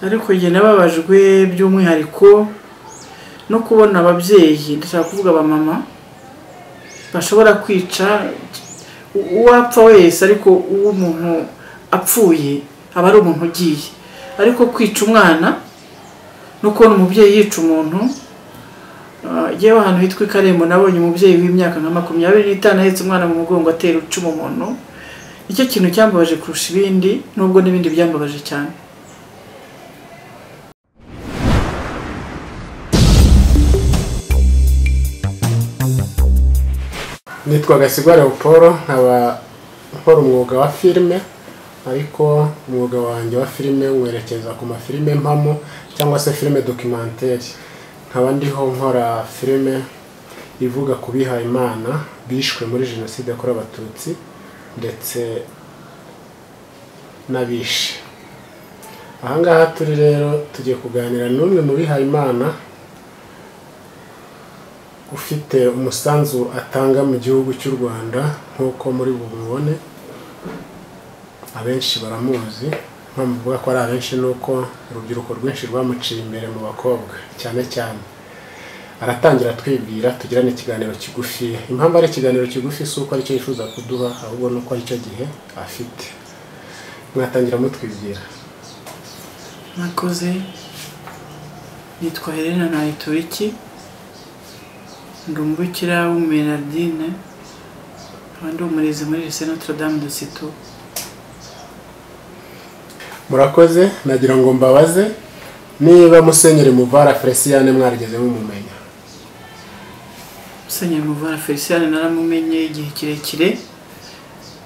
ariko njye nababajwe by'umwihariko no kubona ababyeyi ndashaka kuvuga abamama bashobora kwica uwapfa wese ariko uwo umuntu apfuye aba ari umuntu ugiye ariko kwica umwana no kubona umubyeyi yica umuntu yewe ahantu hitwa i karembo nabonye umubyeyi w'imyaka nka makumyabiri n'itanu ahetse umwana mu mugongo atera ucuma umuntu nicyo kintu cyambabaje kurusha ibindi nubwo n'ibindi byambabaje cyane nitwa gasigwa leopolo nkaba nkora umwuga wa filime ariko umwuga wanjye wa filime werekeza ku mafilime mpamo cyangwa se filime dokimantere nkaba ndiho nkora filime ivuga ku bihayimana bishwe muri jenoside yakorewe abatutsi ndetse n'abishe ahangaha turi rero tugiye kuganira n'umwe mu bihayimana ufite umusanzu atanga mu gihugu cy'u rwanda nk'uko muri bumubone abenshi baramuzi mpamvu mvuga ko ari abenshi ni uko urubyiruko rwinshi rwamuciye imbere mu bakobwa cyane cyane aratangira twibwira tugirane ikiganiro kigufi impamvu ari ikiganiro kigufi si uko aricyo yifuza kuduha ahubwo ni uko aricyo gihe afite mwatangira mutwibwira mwakoze nitwa helena ntayituriki ndi umubikira w'umumenadine nkaba ndi umurezi muri lise notre dame de sito murakoze nagira ngo mbabaze niba musenyeri muvara feliciyane mwarigeze mumumenya musenyeri muvara feliciyane naramumenye igihe kirekire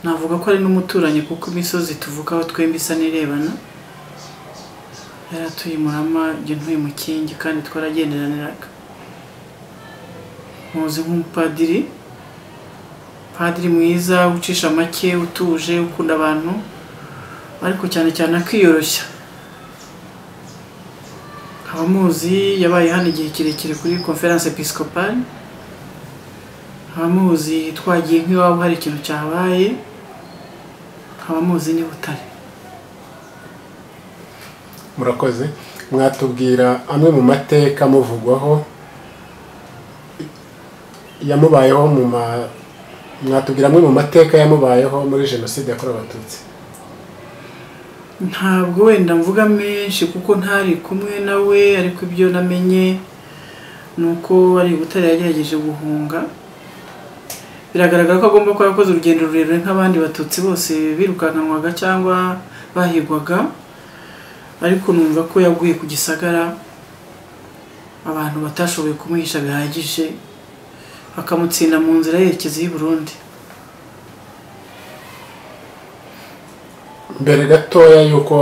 navuga ko ari n'umuturanyi kuko imisozi tuvukaho twembi isa n'irebana yari atuye murama igihe ntuye mu kingi kandi twaragenderaniraga muzi nk'umupadiri padiri mwiza ucisha make utuje ukunda abantu ariko cyane cyane akiyoroshya abamuzi yabaye hano igihe kirekire kuri conference episcopale abamuzi twagiye nk'iwabo hari ikintu cyabaye abamuzi ni butare murakoze mwatubwira amwe mu mateka amuvugwaho yamubayeho mu ma mwatubwira amwe mu mateka yamubayeho muri jenoside yakorewe abatutsi ntabwo wenda mvuga menshi kuko ntari kumwe nawe ariko ibyo namenye ni uko ari butare yagerageje guhunga biragaragara ko agomba kuba yakoze urugendo rurerure nk'abandi batutsi bose birukankanwaga cyangwa bahigwaga ariko numva ko yaguye ku gisagara abantu batashoboye kumuhisha bihagije bakamutsinda mu nzira yerekeza i Burundi mbere gatoya y'uko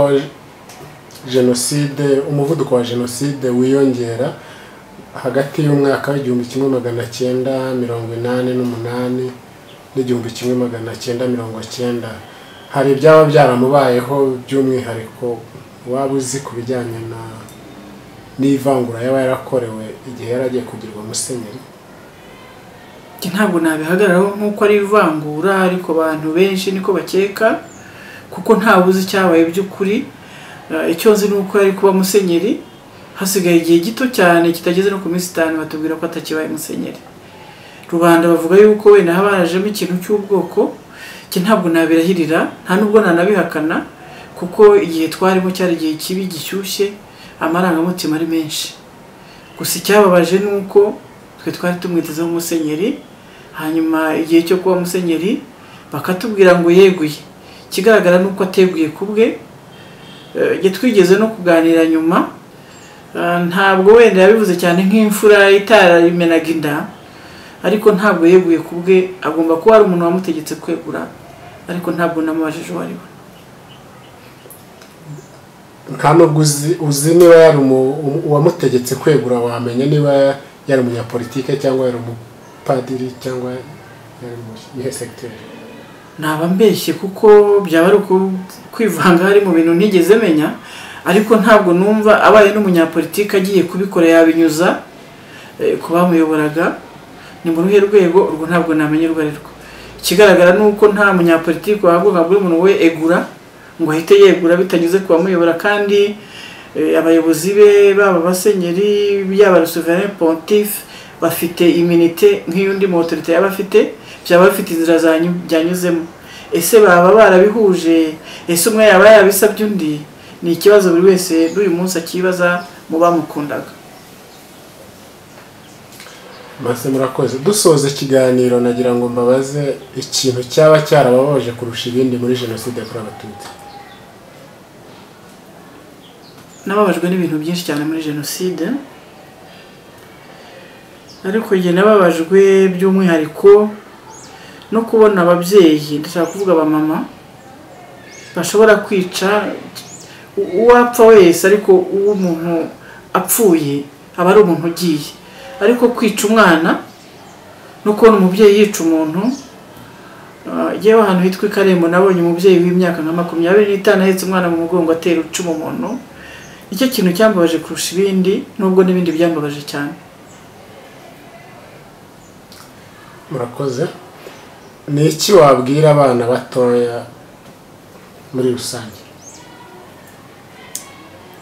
jenoside umuvuduko wa jenoside wiyongera hagati y'umwaka w'igihumbi kimwe magana cyenda mirongo inani n'umunani n'igihumbi kimwe magana cyenda mirongo cyenda hari ibyaba byaramubayeho by'umwihariko waba uzi ku bijyanye na n'ivangura yaba yarakorewe igihe yari agiye kugirwa musenyeri ntabwo nabihagararaho nk'uko ari ivangura ariko abantu benshi niko bakeka kuko ntabuze icyabaye by'ukuri icyo nzi ni uko yari kuba musenyeri hasigaye igihe gito cyane kitageze no ku minsi itanu batubwira ko atakibaye musenyeri rubanda bavuga yuko wenda haba harajemo ikintu cy'ubwoko iki ntabwo nabirahirira nta nubwo nanabihakana kuko igihe twarimo cyari igihe kibi gishyushye amarangamutima ari menshi gusa icyababaje ni uko twe twari tumwitezeho umusenyeri hanyuma igihe cyo kuba musenyeri bakatubwira ngo yeguye ikigaragara ni uko ateguye ku bwe twigeze no kuganira nyuma ntabwo wenda yabivuze cyane nk'imfura itarimenaga inda ariko ntabwo yeguye ku bwe agomba kuba ari umuntu wamutegetse kwegura ariko ntabwo namubajije uwo ari we nta nubwo uzi niba yari uwamutegetse kwegura wamenya niba yari umunyapolitike cyangwa yari umupadiri cyangwa yari umuhe segiteri naba mbeshye kuko byaba ari kwivanga hari mu bintu ntigeze menya ariko ntabwo numva abaye n'umunyapolitike agiye kubikora yabinyuza ku bamuyoboraga ni mu ruhe rwego urwo ntabwo namenya urwo ari rwo ikigaragara ni uko nta munyapolitike wahabwa nka buri muntu we egura ngo ahite yegura bitanyuze ku bamuyobora kandi Eh, abayobozi be baba abasenyeri yaba le souverain pontife bafite iminite nk'iy'undi mu autorité yaba afite byaba bifite inzira zanyu- byanyuzemo ese baba barabihuje ese umwe yaba yarabisabye undi ni ikibazo buri wese n'uyu munsi akibaza mu bamukundaga Mase murakoze dusoza ikiganiro nagira ngo mbabaze ikintu cyaba cyarababaje kurusha ibindi muri jenoside yakorewe abatutsi nababajwe n'ibintu byinshi cyane muri jenoside ariko njye nababajwe by'umwihariko no kubona ababyeyi ndashaka kuvuga abamama bashobora kwica u- uwapfa wese ariko uw'umuntu apfuye aba ari umuntu ugiye ariko kwica umwana no kubona umubyeyi yica umuntu Ah, njyewe ahantu hitwa i Karembo nabonye umubyeyi w'imyaka nka makumyabiri n'itanu ahetse umwana mu mugongo atera icumu umuntu nicyo kintu cyambabaje kurusha ibindi nubwo n'ibindi byambabaje cyane murakoze ni iki wabwira abana batoya muri rusange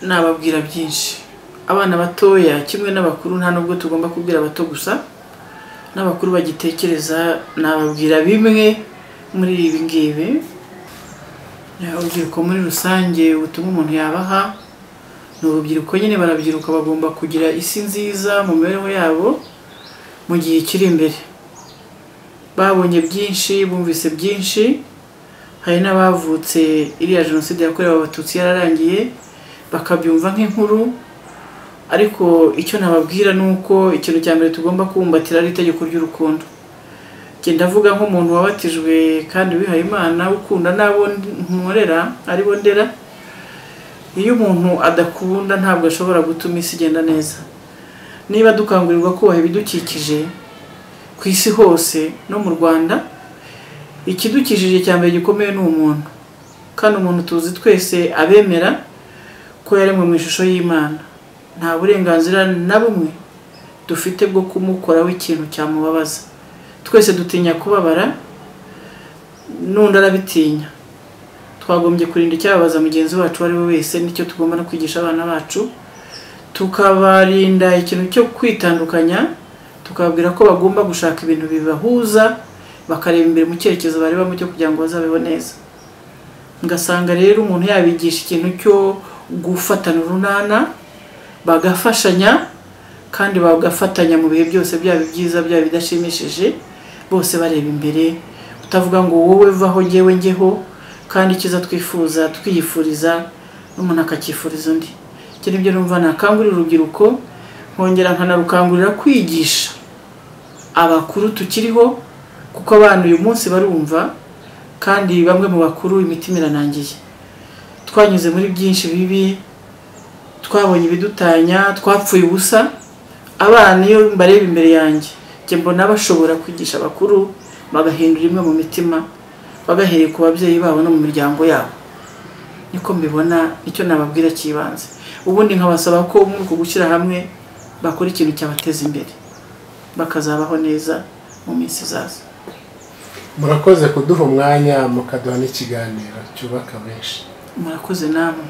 nababwira byinshi abana batoya kimwe n'abakuru nta nubwo tugomba kubwira abato gusa n'abakuru bagitekereza nababwira bimwe muri ibi ngibi Ya, urubyiruko muri rusange ubutumwa umuntu yabaha ni urubyiruko nyine barabyiruka bagomba kugira isi nziza mu mibereho yabo mu gihe kiri imbere babonye byinshi bumvise byinshi hari n'abavutse iriya jenoside yakorewe abatutsi yararangiye bakabyumva nk'inkuru ariko icyo nababwira ni uko ikintu cya mbere tugomba kubumbatira ari itegeko ry'urukundo njye ndavuga nk'umuntu wabatijwe kandi wihaye imana ukunda n'abo nkorera aribo ndera iyo umuntu adakunda ntabwo ashobora gutuma isi igenda neza niba dukangurirwa kubaha ibidukikije ku isi hose no mu rwanda ikidukikije cya mbere gikomeye ni umuntu kandi umuntu tuzi twese abemera ko yaremwe mu ishusho y'imana nta burenganzira na bumwe dufite bwo kumukoraho ikintu cyamubabaza twese dutinya kubabara n'undi arabitinya twagombye kurinda icyababaza mugenzi wacu uwo ari we wese nicyo tugomba no kwigisha abana bacu tukabarinda ikintu cyo kwitandukanya tukababwira ko bagomba gushaka ibintu bibahuza bakareba imbere mu cyerekezo barebamo cyo kugira ngo bazabeho neza ngasanga rero umuntu yabigisha ikintu cyo gufatana urunana bagafashanya kandi bagafatanya mu bihe byose byaba ibyiza byaba ibidashimishije bose bareba imbere utavuga ngo wowe vaho njyewe njyeho kandi icyiza twifuza twiyifuriza n'umuntu akacyifuriza undi icyo nibyo numva nakangurira urubyiruko nkongera nkanarukangurira kwigisha abakuru tukiriho kuko abana uyu munsi barumva kandi bamwe mu bakuru imitima iranangiye twanyuze muri byinshi bibi twabonye ibidutanya twapfuye ubusa abana iyo mbareba imbere yanjye njye mbona bashobora kwigisha abakuru bagahindura imwe mu mitima bagahereye ku babyeyi babo no mu miryango yabo niko mbibona icyo nababwira cy'ibanze ubundi nkabasaba ko muri uku gushyira hamwe bakora ikintu cyabateza imbere bakazabaho neza mu minsi izaza murakoze kuduha umwanya mukaduha n'ikiganiro cyubaka benshi murakoze namwe